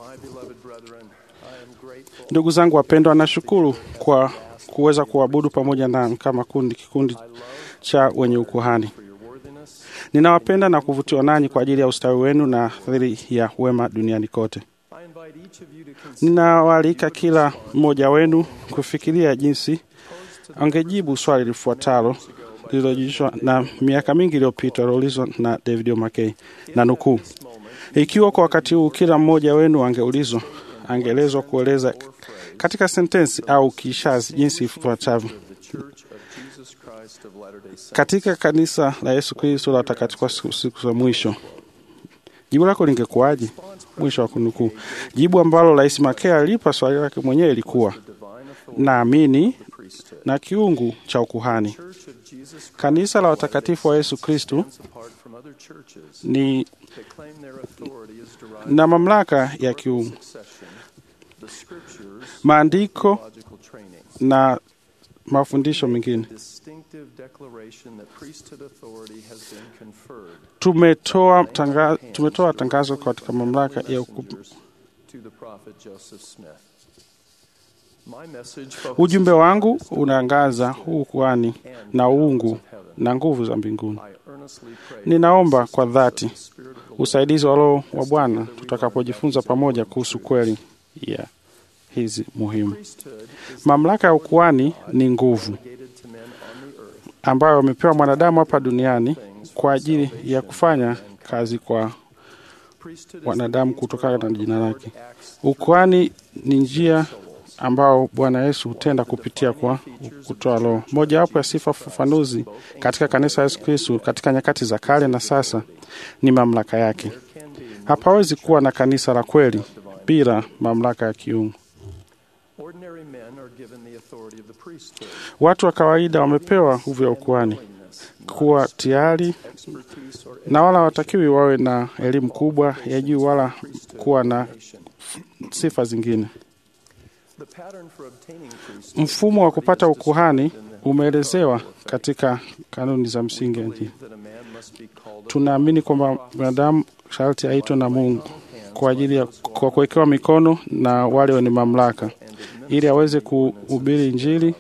My beloved brethren, I am grateful. Ndugu zangu wapendwa, nashukuru kwa kuweza kuabudu pamoja nami kama kundi kikundi cha wenye ukuhani. for your worthiness. Ninawapenda na kuvutiwa nanyi kwa ajili ya ustawi wenu na dhiri ya wema duniani kote. I invite each of you to consider Ninawaalika kila mmoja wenu kufikiria jinsi angejibu swali lifuatalo lililojulishwa na miaka mingi iliyopita liloulizwa na David O'Mackey na nukuu, ikiwa kwa wakati huu kila mmoja wenu angeulizwa, angeelezwa kueleza katika sentensi au kishazi jinsi ifuatavyo the Church of Jesus Christ of Latter-day Saints. katika kanisa la Yesu Kristo la watakatifu wa siku siku za mwisho, jibu lako lingekuwaje? Mwisho wa kunukuu. Jibu ambalo Rais Makea alipa swali lake mwenyewe ilikuwa Divine authority naamini priesthood. na kiungu cha ukuhani. Church of Jesus Christ Kanisa la watakatifu wa Yesu Kristo stands apart from other churches ni that claim their authority is derived na mamlaka ya kiungu, from succession, the scriptures, maandiko logical training. na mafundisho mengine. Distinctive declaration that priesthood authority has been conferred Tumetoa tanga, tumetoa tangazo katika mamlaka ya uku, messengers to the prophet Joseph Smith. My message focuses ujumbe wangu on this unaangaza huu ukuhani and na powers uungu of heaven. na nguvu za mbinguni. I earnestly pray Ninaomba for kwa the dhati Spirit of the Lord usaidizi wa Roho wa Bwana tutakapojifunza pamoja kuhusu kweli ya hizi muhimu. priesthood is Mamlaka ya ukuhani ni nguvu delegated to men on the earth ambayo wamepewa mwanadamu hapa duniani kwa ajili ya kufanya kazi kwa Priesthood is wanadamu the means kutokana na whereby jina the lake. Lord acts Ukuhani ni njia ambao Bwana Yesu hutenda kupitia kwa kutoa Roho. Mojawapo ya sifa fafanuzi katika kanisa la Yesu Kristo katika nyakati za kale na sasa ni mamlaka yake. can be Hapawezi kuwa na kanisa la kweli bila mamlaka ya kiungu. ordinary men are given the authority of the priesthood. Watu wa kawaida wamepewa nguvu ya ukuhani kuwa tayari Expertise or na wala hawatakiwi wawe na elimu kubwa ya juu wala kuwa na education. sifa zingine. The pattern for obtaining priesthood Mfumo wa kupata ukuhani umeelezewa katika kanuni za msingi ya dini. that a man must be called Tunaamini kwamba mwanadamu sharti aitwe na Mungu kwa ajili ya kwa kuwekewa mikono na wale wenye mamlaka ili aweze kuhubiri Injili.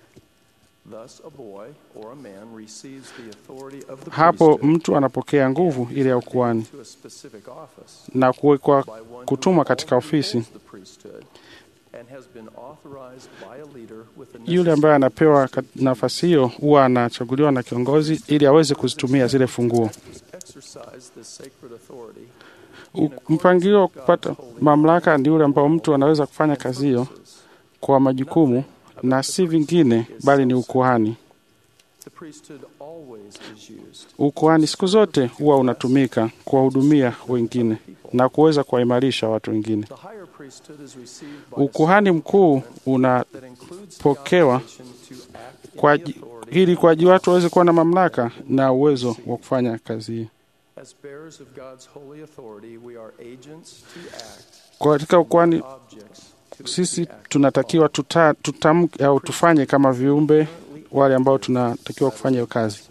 Thus a boy or a man receives the authority of the Hapo priesthood mtu anapokea nguvu ile ya ukuhani to a specific office na kuwekwa by one who kutumwa katika already ofisi. holds the priesthood and has been authorized by a leader with the Yule necessary ambaye anapewa kat- nafasi hiyo huwa anachaguliwa na kiongozi ili aweze kuzitumia zile funguo. exercise this sacred authority U- Mpangilio wa kupata mamlaka ni ule ambao mtu anaweza kufanya kazi hiyo kwa majukumu na si vingine, bali ni ukuhani. The priesthood always is used Ukuhani siku zote huwa unatumika kuwahudumia wengine na kuweza kuwaimarisha watu wengine. The higher priesthood is received by a Ukuhani mkuu una that includes the pokewa obligation to act in kwa the aji- authority ili kwa ajili watu waweze kuwa na mamlaka na uwezo wa kufanya kazi hii. as bearers of God's holy authority we are agents to act Katika ukuhani objects to sisi be acted tunatakiwa tuta, tutamke au tufanye kama viumbe wale ambao tunatakiwa kufanya hiyo kazi.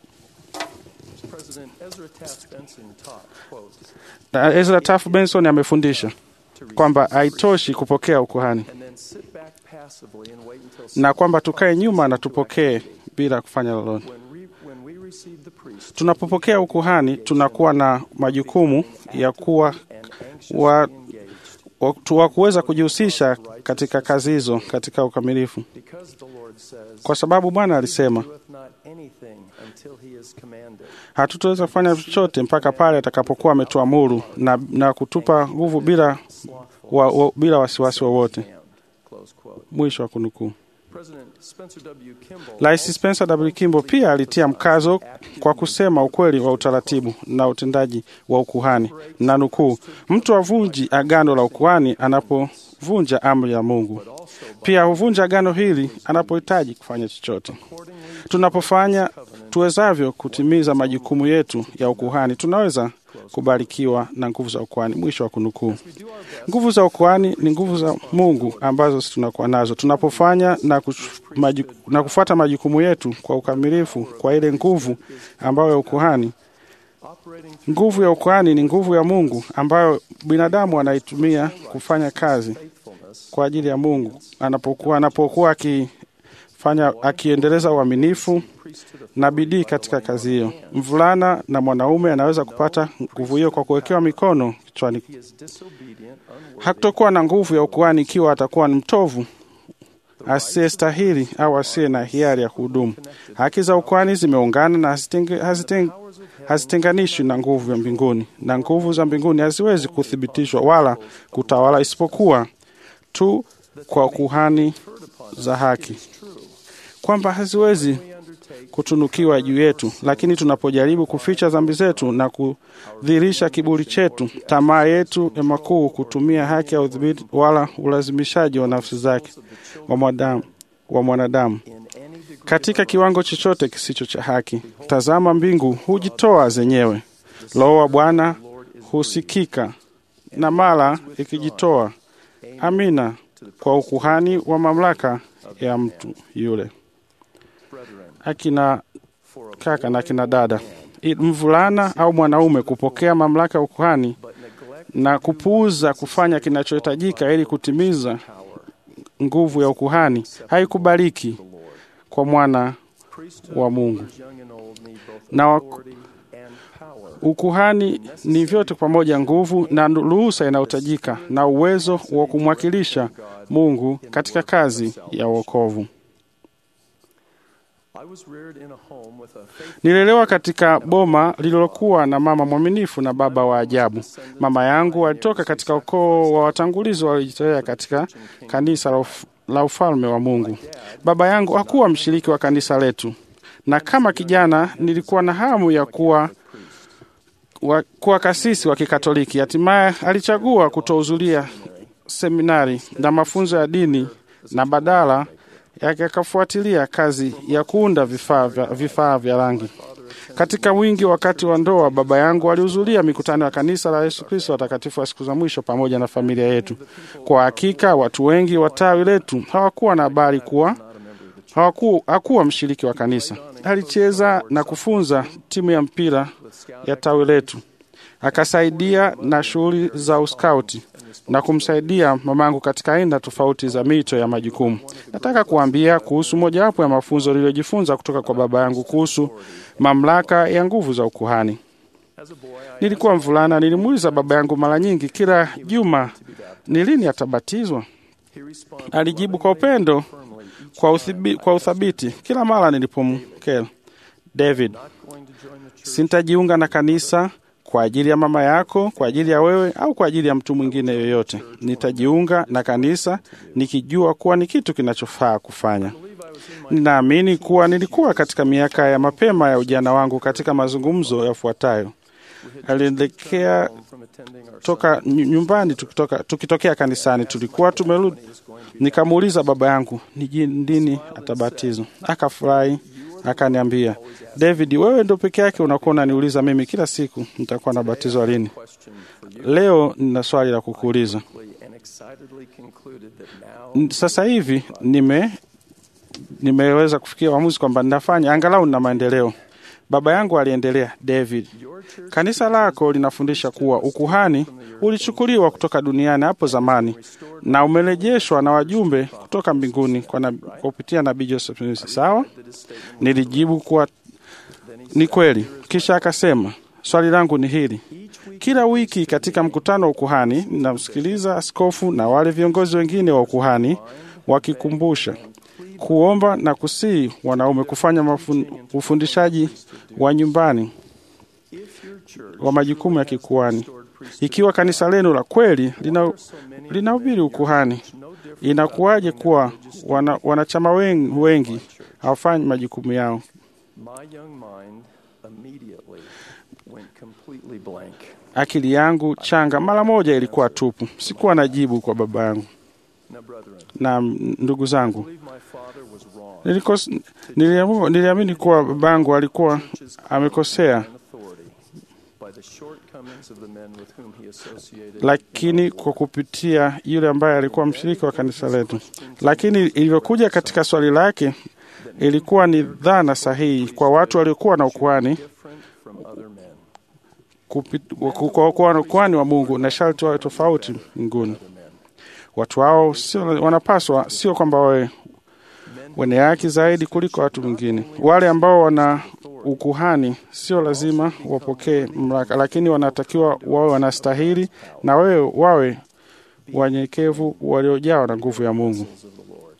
President Ezra Taft Benson taught quote Na Ezra Taft Benson amefundisha to receive kwamba haitoshi kupokea ukuhani and then sit back passively and wait until na kwamba someone tukae causes nyuma you na to tupokee activate. bila kufanya lolote. When, re, when we receive the priest Tunapopokea ukuhani, tunakuwa na majukumu ya kuwa and anxiously wa- engaged wa tu- wa kuweza kujihusisha katika kazi hizo katika ukamilifu, because the Lord says kwa sababu Bwana alisema "He doeth not anything until he is commanded. hatutaweza kufanya chochote mpaka pale atakapokuwa ametuamuru na, na kutupa nguvu bila, Slothful wa, wa, bila wasiwasi wowote. hand." Close quote. Mwisho wa kunukuu. President Spencer W. Kimball Rais Spencer W. Kimball pia alitia mkazo kwa kusema ukweli wa utaratibu na utendaji wa ukuhani, na nukuu, mtu avunji agano la ukuhani anapovunja amri ya Mungu, pia huvunja agano hili anapohitaji kufanya chochote. Tunapofanya tuwezavyo kutimiza majukumu yetu ya ukuhani, tunaweza kubarikiwa na nguvu za ukuhani. Mwisho wa kunukuu. Nguvu za ukuhani ni nguvu za Mungu ambazo sisi tunakuwa nazo tunapofanya na, kuch- maju, na kufuata majukumu yetu kwa ukamilifu kwa ile nguvu ambayo ya ukuhani. operating Nguvu ya ukuhani ni nguvu ya Mungu ambayo binadamu anaitumia kufanya kazi faithfulness kwa ajili ya Mungu anapokuwa anapokuwa akifanya akiendeleza uaminifu priesthood of na bidii katika kazi hiyo. Mvulana na mwanaume anaweza kupata nguvu hiyo kwa kuwekewa mikono kichwani. he is disobedient, unworthy, Hatakuwa na nguvu ya ukuhani ikiwa atakuwa ni mtovu, asiyestahili au asiye na hiari ya kuhudumu. Haki za ukuhani zimeungana na hazitenge- haziteng- powers of heaven hazitenganishwi na nguvu ya mbinguni, na nguvu za mbinguni haziwezi kuthibitishwa wala kutawala isipokuwa tu kwa kuhani heard upon za haki, is true. kwamba haziwezi We undertake kutunukiwa juu yetu, lakini tunapojaribu kuficha dhambi zetu na kudhihirisha kiburi chetu, tamaa yetu ya makuu, kutumia haki ya udhibiti wala ulazimishaji wa nafsi zake wa mwanadamu, wa mwanadamu in any degree katika kiwango chochote kisicho cha haki. Tazama, mbingu hujitoa zenyewe, Roho wa Bwana husikika na mara ikijitoa. Amina kwa ukuhani wa mamlaka ya mtu yule. brethren, Akina for a kaka na akina dada, I- mvulana au mwanaume kupokea mamlaka ya ukuhani but neglect na kupuuza kufanya kinachohitajika ili kutimiza power, nguvu ya ukuhani haikubaliki the Lord. kwa mwana Priesthood wa Mungu. rulers young and old need both Na wa- authority and power. Ukuhani ni vyote pamoja, nguvu na ruhusa inayohitajika na uwezo wa kumwakilisha Mungu katika kazi ya wokovu. I was reared in a home with a faithful Nililelewa katika boma lililokuwa na mama mwaminifu na baba wa ajabu. Mama yangu alitoka katika ukoo wa watangulizi waliojitolea katika kanisa la uf- la ufalme wa Mungu. Baba yangu hakuwa mshiriki wa kanisa letu, na kama kijana nilikuwa na hamu ya kuwa wa, kuwa kasisi wa Kikatoliki. Hatimaye alichagua kutohudhuria seminari na mafunzo ya dini na badala yake akafuatilia kazi ya kuunda vifaa vya, vifaa vya rangi. Katika wingi wakati wa ndoa, baba yangu alihudhuria mikutano ya kanisa la Yesu Kristo watakatifu wa siku za mwisho pamoja na familia yetu. Kwa hakika watu wengi wa tawi letu hawakuwa na habari kuwa hawaku, hakuwa mshiriki wa kanisa. Alicheza na kufunza timu ya mpira ya tawi letu, akasaidia na shughuli za uskauti na kumsaidia mamangu katika aina tofauti za mito ya majukumu. Nataka kuambia kuhusu mojawapo ya mafunzo niliyojifunza kutoka kwa baba yangu kuhusu mamlaka ya nguvu za ukuhani. As a boy, I Nilikuwa mvulana, nilimuuliza baba yangu mara nyingi kila juma ni lini atabatizwa. he responded Alijibu kwa upendo, firmly, each kwa, uthibi, kwa uthabiti kila mara nilipomkela, David, not going to join the church sintajiunga na kanisa kwa ajili ya mama yako, kwa ajili ya wewe au kwa ajili ya mtu mwingine yoyote. Nitajiunga na kanisa nikijua kuwa ni kitu kinachofaa kufanya. believe I was in my Ninaamini kuwa nilikuwa katika miaka ya mapema ya ujana wangu katika mazungumzo yafuatayo. Alielekea home from attending our toka nyu- nyumbani tukitoka, tukitokea kanisani, tulikuwa tumerudi. Nikamuuliza baba yangu ni ji- lini atabatizwa. Akafurahi akaniambia, David, wewe ndo peke yake unakuwa unaniuliza mimi kila siku nitakuwa nabatizwa lini. question for you Leo nina swali la kukuuliza. and excitedly concluded that now N- Sasa hivi nime nimeweza kufikia uamuzi kwamba ninafanya angalau nina maendeleo. Baba yangu aliendelea, David, your church kanisa lako linafundisha kuwa ukuhani ulichukuliwa kutoka duniani hapo zamani na umerejeshwa na wajumbe kutoka mbinguni kwa, na, kwa kupitia nabii Joseph Smith. Sawa, did his statement nilijibu kuwa ni kweli. Kisha akasema, swali langu ni hili: each week kila wiki katika mkutano wa ukuhani ninamsikiliza askofu na wale viongozi wengine wa ukuhani wakikumbusha kuomba na kusii wanaume kufanya mafun, ufundishaji wa nyumbani if your church wa majukumu ya kikuhani. restored priesthood Ikiwa kanisa lenu la kweli lina, linahubiri ukuhani, no different inakuwaje kuwa wana, wanachama wengi, wengi hawafanyi majukumu yao? my young mind immediately went completely blank Akili yangu changa mara moja ilikuwa tupu, sikuwa na jibu kwa baba yangu now brethren na ndugu zangu. I believe my father was wrong Nilikos, niliamu, niliamini kuwa babangu alikuwa amekosea, and authority by the shortcomings of the men with whom he associated lakini kwa kupitia yule ambaye alikuwa mshiriki wa kanisa letu. Lakini ilivyokuja katika swali lake, ilikuwa ni dhana sahihi kwa watu waliokuwa na ukuhani different from other men kupi- ku- kwa kuwa ukuhani wa Mungu na sharti wawe tofauti mbinguni. Watu hao sio wanapaswa, sio kwamba wawe wenye haki zaidi kuliko watu wengine. Wale ambao wana ukuhani sio lazima wapokee mamlaka, lakini wanatakiwa wawe wanastahili na wewe wawe wanyenyekevu waliojawa na nguvu ya Mungu. of the Lord.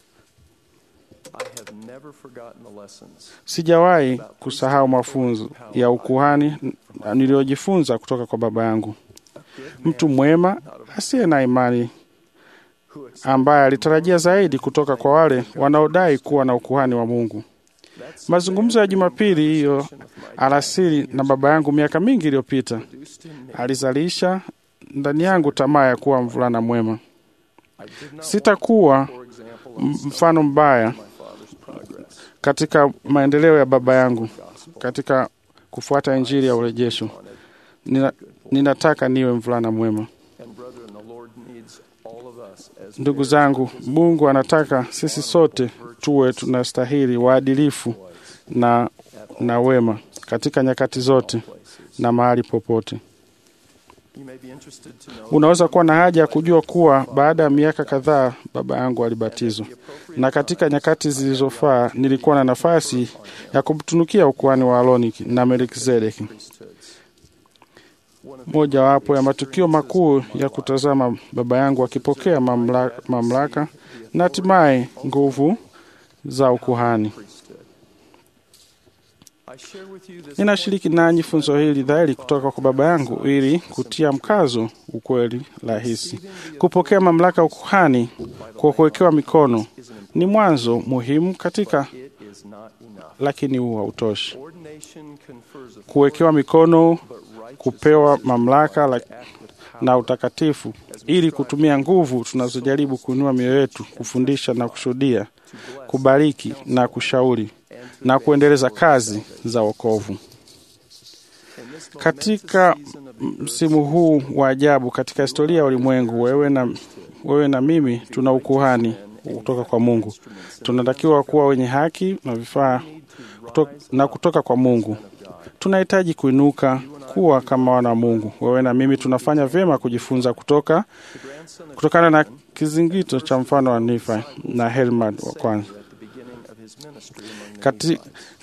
I have never forgotten the lessons Sijawahi kusahau mafunzo ya ukuhani niliyojifunza kutoka kwa baba yangu, mtu mwema asiye na imani, who ex- ambaye alitarajia zaidi kutoka kwa wale wanaodai kuwa na ukuhani wa Mungu. that's Mazungumzo ya Jumapili hiyo alasiri na baba yangu miaka mingi iliyopita produced in me. alizalisha ndani yangu tamaa ya kuwa mvulana mwema. I did not Sitakuwa want, for example, m- of mfano mbaya my father's progress. katika maendeleo ya baba yangu katika kufuata injili ya urejesho. Nina, ninataka niwe mvulana mwema. And brethren, the Lord needs all of us as Ndugu heirs zangu, Mungu anataka sisi sote tuwe tunastahili waadilifu na, na wema katika nyakati zote places. na mahali popote. You may be interested to know Unaweza kuwa na haja ya kujua kuwa baada ya miaka kadhaa baba yangu alibatizwa, na katika nyakati zilizofaa nilikuwa na nafasi ya kumtunukia ukuhani wa Aroni na Melkizedeki. priesthoods. Mojawapo ya matukio makuu ya kutazama baba yangu akipokea mamlaka, mamlaka na hatimaye nguvu za ukuhani. priesthood. I share with you this Ninashiriki nanyi funzo hili dhahiri kutoka kwa baba yangu ili kutia mkazo ukweli rahisi. Kupokea mamlaka ya ukuhani kwa kuwekewa mikono ni mwanzo muhimu katika, it is not enough. lakini huu hautoshi. Ordination confers authority, Kuwekewa mikono, but righteousness kupewa is mamlaka la, act with power. na utakatifu ili kutumia nguvu tunazojaribu kuinua mioyo yetu, kufundisha na kushuhudia, kubariki na kushauri na kuendeleza kazi za wokovu. In this Katika momentous season of the msimu huu wa ajabu katika historia ya ulimwengu, wewe na, wewe na mimi tuna ukuhani kutoka kwa Mungu. Tunatakiwa kuwa wenye haki na vifaa kuto, na kutoka kwa Mungu. Tunahitaji kuinuka kuwa kama wana wa Mungu. Wewe na mimi tunafanya vyema kujifunza kutoka grandson of kutokana na kizingito cha mfano wa Nifa na Helmad wa kwanza at the beginning of his ministry among the kati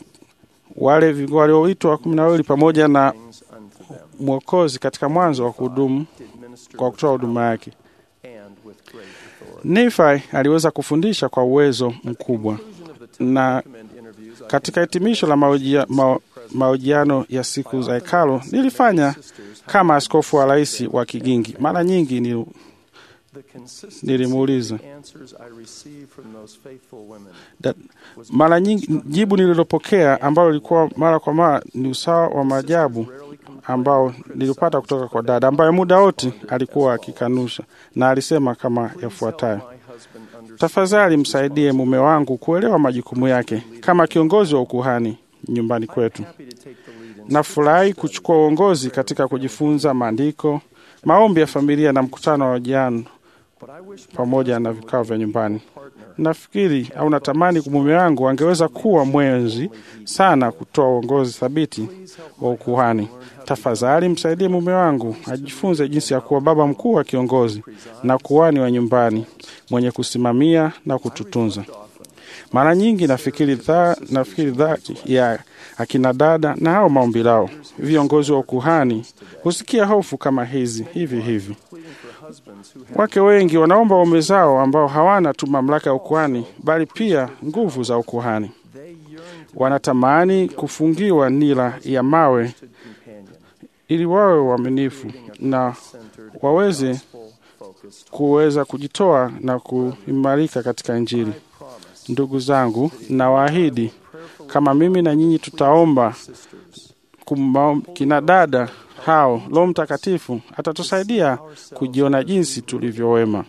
wale vi- walioitwa kumi na wawili pamoja na things unto them Mwokozi katika mwanzo wa kuhudumu did minister kwa with kutoa huduma yake. and with great authority. Nephi aliweza kufundisha kwa uwezo mkubwa, Conclusion of the Ten na Command interviews, I katika hitimisho la maojia- ma- mahojiano ya siku za hekalo nilifanya sisters kama askofu wa rais wa Kigingi. Mara nyingi ni the consistency nilimuuliza of the answers I received from those faithful women da, mara nyingi jibu nililopokea ambalo lilikuwa mara kwa mara ni usawa wa maajabu rarely complained ambao nilipata kutoka kwa dada ambaye muda wote alikuwa akikanusha na alisema kama yafuatayo: my husband understood tafadhali msaidie mume wangu kuelewa majukumu yake kama kiongozi wa ukuhani nyumbani kwetu. happy to take the lead in Nafurahi kuchukua uongozi katika kujifunza maandiko, maombi ya familia na mkutano wa jana but I wish my pamoja na vikao vya nyumbani. partner Nafikiri au natamani mume wangu angeweza kuwa mwenzi sana kutoa uongozi thabiti wa ukuhani. Tafadhali msaidie mume wangu ajifunze jinsi ya kuwa baba mkuu wa kiongozi na kuhani wa nyumbani mwenye kusimamia na kututunza. Mara nyingi nafikiri dha, nafikiri dhati ya akina dada na hao maombi lao viongozi wa ukuhani husikia hofu kama hizi hivi hivi. pleading for husbands who have Wake wengi wanaomba waume zao ambao hawana tu mamlaka ya ukuhani bali pia nguvu za ukuhani. they yearn to Wanatamani kufungiwa nira ya mawe be companion, ili wawe waaminifu na centered, waweze gospel focused. kuweza kujitoa na kuimarika katika Injili. Promise Ndugu zangu, nawaahidi kama mimi na nyinyi tutaomba sisters kumba, kina dada hao, Roho Mtakatifu atatusaidia kujiona jinsi tulivyo wema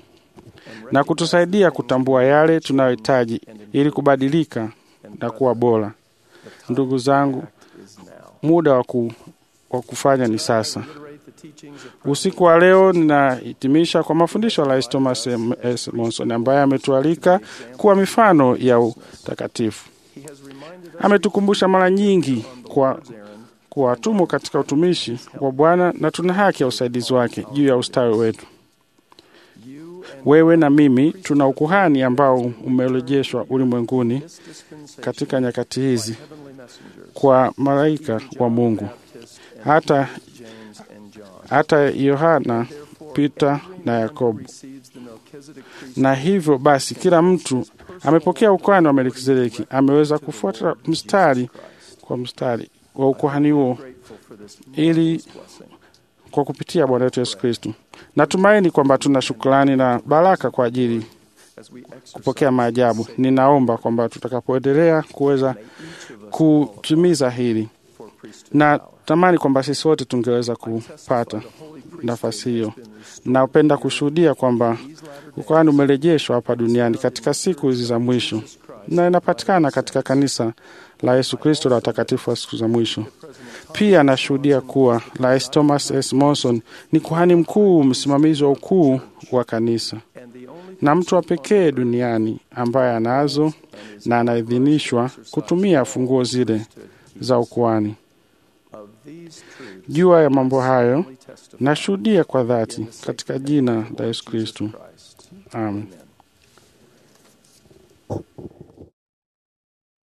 na kutusaidia kutambua yale tunayohitaji ili kubadilika na kuwa bora. Ndugu zangu, is now. muda wa ku, wa kufanya ni sasa. Reiterate the teachings of Usiku wa leo ninahitimisha kwa mafundisho ya Rais Thomas M. S. Monson ambaye ametualika kuwa mifano ya utakatifu. He has reminded us Ametukumbusha mara nyingi kwa Aaron kuwa tumo katika utumishi wa Bwana na tuna haki ya usaidizi wake juu ya ustawi wetu. You and Wewe na mimi tuna ukuhani ambao umerejeshwa ulimwenguni this dispensation katika nyakati hizi heavenly messengers, kwa malaika wa Mungu. Baptist and Hata James and John. hata Yohana, Therefore, Peter every na member Yakobo. receives the Melchizedek priesthood Na hivyo basi, kila mtu amepokea ukuhani wa Melkizedeki, ameweza kufuata mstari kwa mstari wa ukuhani huo grateful for this ili marvelous blessing. kwa kupitia Bwana wetu Yesu Kristo. Natumaini kwamba tuna shukrani na baraka kwa ajili As we exercise kupokea maajabu. Ninaomba kwamba tutakapoendelea kuweza may each of us kutimiza hili, for priesthood na power. tamani kwamba sisi wote tungeweza kupata nafasi hiyo. Napenda kushuhudia kwamba ukuhani umerejeshwa hapa duniani katika siku hizi za mwisho na inapatikana katika kanisa la Yesu Kristo la watakatifu wa siku za mwisho. Pia nashuhudia kuwa Rais Thomas S. Monson ni kuhani mkuu, msimamizi wa ukuu wa kanisa na mtu wa pekee duniani ambaye anazo na anaidhinishwa kutumia funguo zile za ukuhani. Jua ya mambo hayo nashuhudia kwa dhati katika jina la Yesu Kristo, amen.